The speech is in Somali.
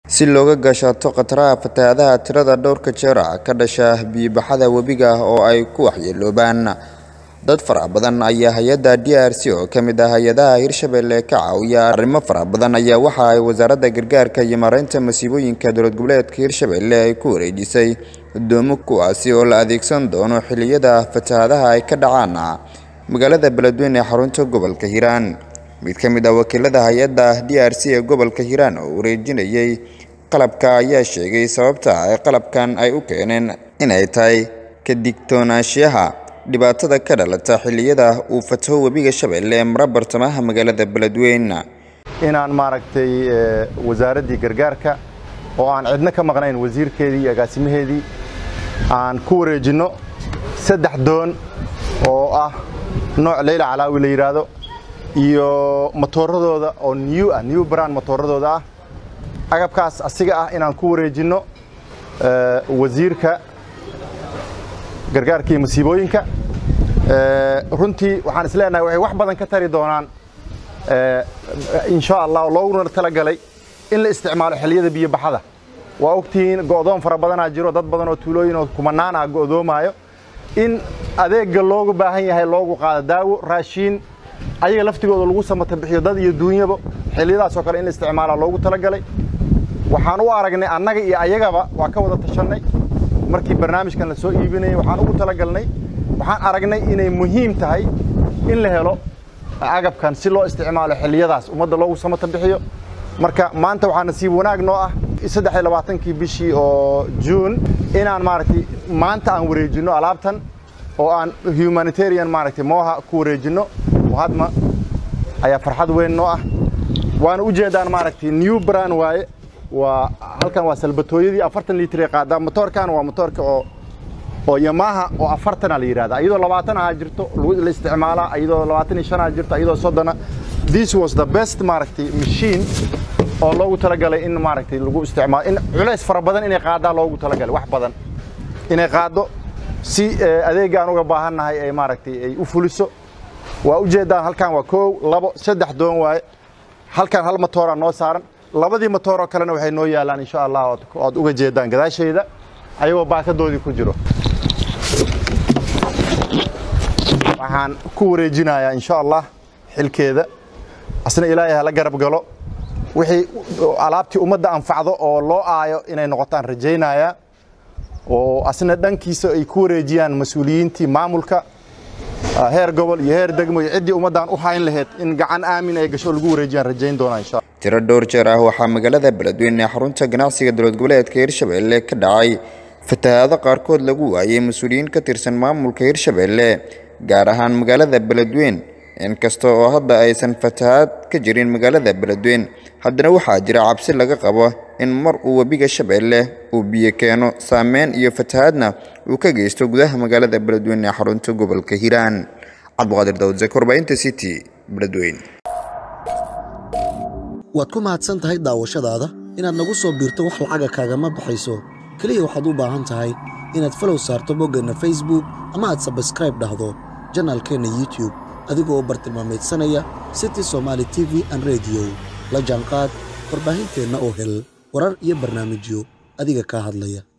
si looga gashaato khataraha fatahaadaha tirada dhowrka jeer ah ka dhasha biyo-baxada webiga oo ay ku waxyeeloobaan dad fara badan ayaa hay-adda d r c oo ka mid ah hay-adaha hirshabelle ka caawiya arrimo fara badan ayaa waxa ay wasaaradda gargaarka iyo maareynta masiibooyinka dowlad goboleedka hirshabelle ay ku wareejisay doomo kuwaasi oo la adeegsan doono xilliyada fatahaadaha ay ka dhacaan magaalada beledweyne ee xarunta gobolka hiiraan mid ka mid ah wakiilada hay-adda d r c ee gobolka hiiraan oo wareejinayay qalabka ayaa sheegay sababta ay qalabkan ay u keeneen inay tahay ka digtoonaanshiyaha dhibaatada ka dhalata xilliyada uu fataho webiga shabeelle ee mara bartamaha magaalada beledweyne inaan maaragtay wasaaraddii gargaarka oo aan cidno ka maqnayn wasiirkeedii iyo agaasimaheedii aan ku wareejinno saddex doon oo ah nooc leyla calaawi la yidhaahdo iyo matooradooda oo new ah new brand matooradooda ah agabkaas asiga ah inaan ku wareejinno wasiirka gargaarka iyo masiibooyinka runtii waxaan isleenahay waxay wax badan ka tari doonaan insha allah looguna talagalay in la isticmaalo xilliyada biyo baxada waa ogtihiin go'doon fara badanaa jiro dad badan oo tuulooyin oo kumanaan ah go'doomaayo in adeegga loogu baahan yahay loogu qaado daawo raashiin ayaga laftigooda lagu samata bixiyo dad iyo duunyaba xilliyadaasoo kale in la isticmaala loogu talagalay waxaan u aragnay annaga iyo ayagaba waa ka wada tashannay markii barnaamijkan la soo iibinayay waxaan ugu talagalnay waxaan aragnay inay muhiim tahay in la helo agabkan si loo isticmaalo xilliyadaas ummadda loogu samata bixiyo marka maanta waxaa nasiib wanaag noo ah saddex iyo labaatankii bishii oo juun inaan maaragtay maanta aan wareejinno alaabtan oo aan humanitarian maaragtay mooha ku wareejinno hadma ayaa farxad weyn noo ah waana u jeedaan maaragtay new brand waaye waa halkan waa salbatooyadii afartan litir ee qaadaa motoorkan waa motoorka oo oo yamaha oo afartana la yidhahda iyadoo labaatan aha jirto la isticmaalaa iyadoo labaatan iyo shan aha jirto iyadoo soddona this was the best maaragtay machine oo loogu talagalay in maaragtay lagu isticmaalo in culays fara badan inay qaadaa loogu talagalay wax badan inay qaaddo si adeegga aan uga baahannahay ay maaragtay ay u fuliso waa u jeedaan halkan waa koow labo saddex doon waaye halkan hal matooraa noo saaran labadii matooroo kalena waxay noo yaalaan insha allah oad uga jeedaan gadaashayda ayagoo baakadoodii ku jiro waxaan ku wareejinayaa insha allah xilkeeda asna ilaahay hala garab galo wixii alaabtii ummadda anfacdo oo loo aayo inay noqotaan rajaynayaa oo asna dhankiisa ay ku wareejiyaan mas-uuliyiintii maamulka heer gobol iyo heer degmo iyo ciddii ummaddan u hayn lahayd in gacan aamin ay gasho lagu wareejiyaan rajayn doonaa insha tiro dhowr jeer ah waxaa magaalada beledweyne ee xarunta ganacsiga dowlad goboleedka hirshabelle ka dhacay fatahaado qaarkood lagu waayey mas-uuliyiin ka tirsan maamulka hirshabelle gaar ahaan magaalada beledweyne inkasta oo hadda aysan fatahaad ka jirin magaalada beledweyne haddana waxaa jira cabsi laga qabo in mar uu webiga shabeelle uu biyo keeno saameyn iyo fatahaadna uu ka geysto gudaha magaalada beledweyne ee xarunta gobolka hiiraan cabdiqaadir dawdse warbaahinta city beledweyne waad ku mahadsan tahay daawashadaada inaad nagu soo biirto wax lacaga kaagama baxayso keliya waxaad u baahan tahay inaad falow saarto boggeenna facebook ama aad sabskraib dhahdo janaalkeenna youtube adigoo bartilmaameedsanaya city somaali t v an rediyo la jaanqaad warbaahinteenna oo hel warar iyo barnaamijyo adiga kaa hadlaya